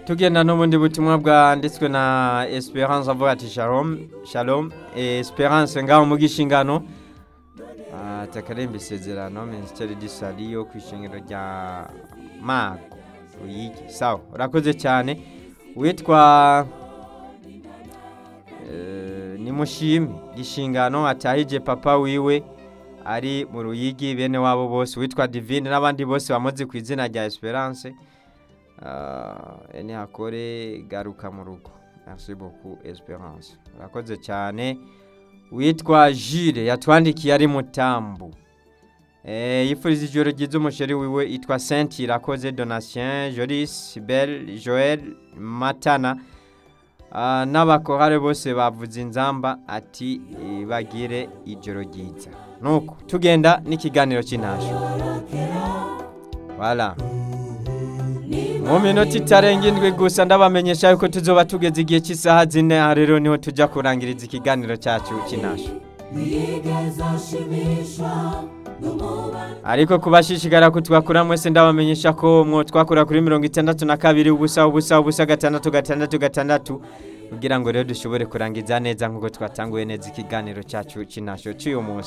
tugenda n'ubundi butumwa bwanditswe na esperance avuga ati shalom shalom Eh, esperance ngaho mu gishingano Ah, takaremba isezerano minisiteri disali yo ku ishingiro rya mago uyigi sawa urakoze cyane witwa eh, ni mushimi gishingano atahije papa wiwe ari mu ruyigi bene wabo bose witwa divine n'abandi bose bamuzi ku izina rya esperance Ah, ene hakore garuka mu rugo merci beaucoup esperance urakoze cyane witwa jire yatwandikiye ari mutambu Eh, yifuriza ijoro ryiza umusheri wiwe yitwa saint irakoze donatien jolis bel joel matana Ah, n'abakorare bose bavuze inzamba ati eh, bagire ijoro ryiza nuko tugenda n'ikiganiro cy'intasho wala mu minota itarenga indwi gusa ndabamenyesha yuko tuzoba tugeze igihe cy'isaha zine aha rero niho tujya kurangiriza ikiganiro cyacu cy'intasho ariko kubashishikara kutwakura mwese ndabamenyesha ko mwo twakura kuri mirongo itandatu na kabiri ubusa ubusa ubusa gatandatu gatandatu gatandatu kugira ngo rero dushobore kurangiza neza nk'uko twatanguye neza ikiganiro cyacu cy'intasho cy'uyu munsi